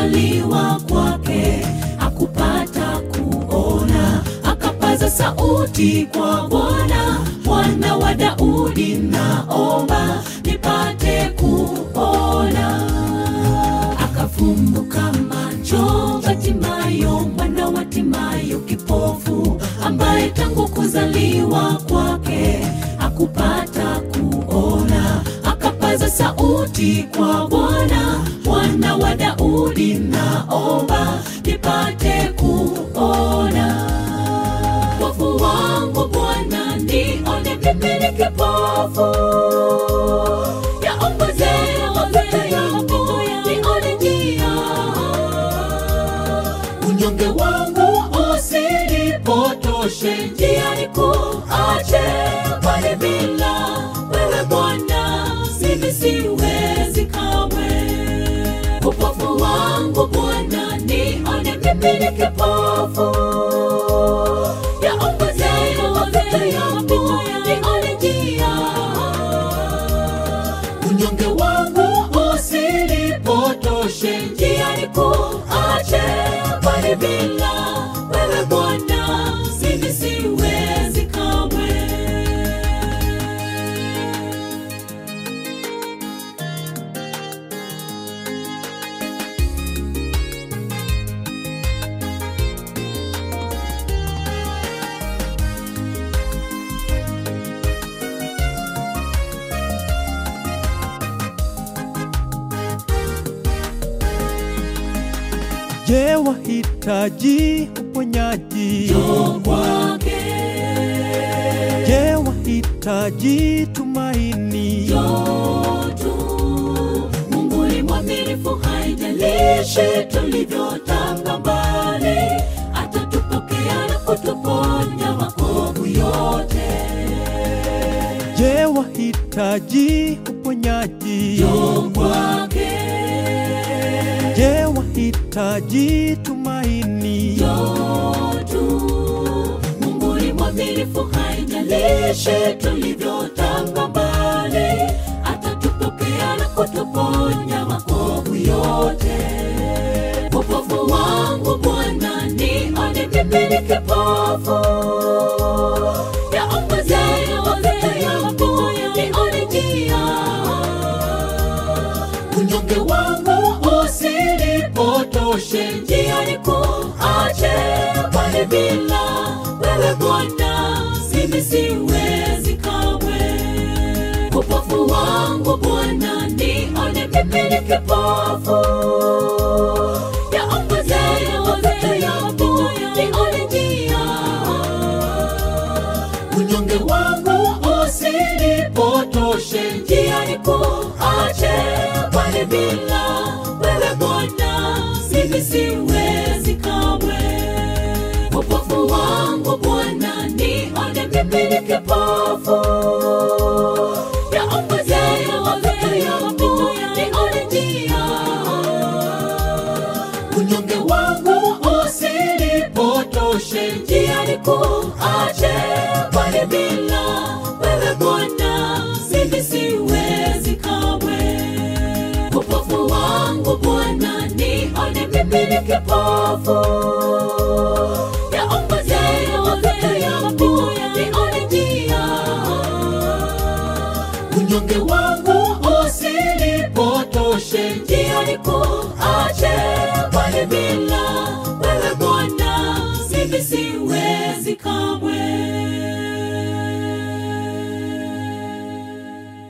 kuzaliwa kwake hakupata kuona, akapaza sauti kwa Bwana, mwana wa Daudi, naomba nipate kuona. Akafumbuka macho Batimayo, mwana wa Timayo, kipofu ambaye tangu kuzaliwa kwake hakupata kuona, akapaza sauti kwa Bwana, mwana wa Daudi, naomba nipate kuona. Wokovu wangu Bwana, nione mimi ni kipofu, yaongoze mapito yangu, nione njia. Unyonge wangu usinipotoshe njiani, kuache kwani bila wewe Bwana mimi siwezi kamwe. Upofu wangu Bwana, nione mimi ni kipofu yaongoze mapito yangu, nione njia. Unyonge wangu usinipotoshe njiani, kuache kwani bila wewe Bwana mimi siwezi kamwe. Je, wahitaji uponyaji? Njoo kwake, Je, wahitaji tumaini? njoo tu. Mungu ni mwaminifu, haijalishi tulivyotanga mbali, atatupokea na kutuponya makovu yote. Je, wahitaji uponyaji? Njoo kwake, Je, wahitaji tumaini? njoo tu. Mungu ni mwaminifu, haijalishi tulivyotanga mbali, atatupokea na kutuponya makovu yote. Upofu wangu Bwana, nione mimi ni kipofu, yaongoze mapito yangu, nione njia. Unyonge wangu usinipotoshe njiani, kuache kwani bila wewe Bwana mimi siwezi kamwe. Upofu wangu Bwana, nione mimi ni kipofu, yaongoze mapito yangu, nione njia. Unyonge wangu usinipotoshe njiani, kuache kwani bila wewe Bwana mimi siwezi kamwe. Upofu wangu Bwana, nione mimi ni kipofu, yaongoze mapito yangu, nione njia. Unyonge wangu usinipotoshe njiani, kuache kwani bila wewe Bwana mimi siwezi kamwe. Upofu wangu Bwana, nione mimi ni kipofu,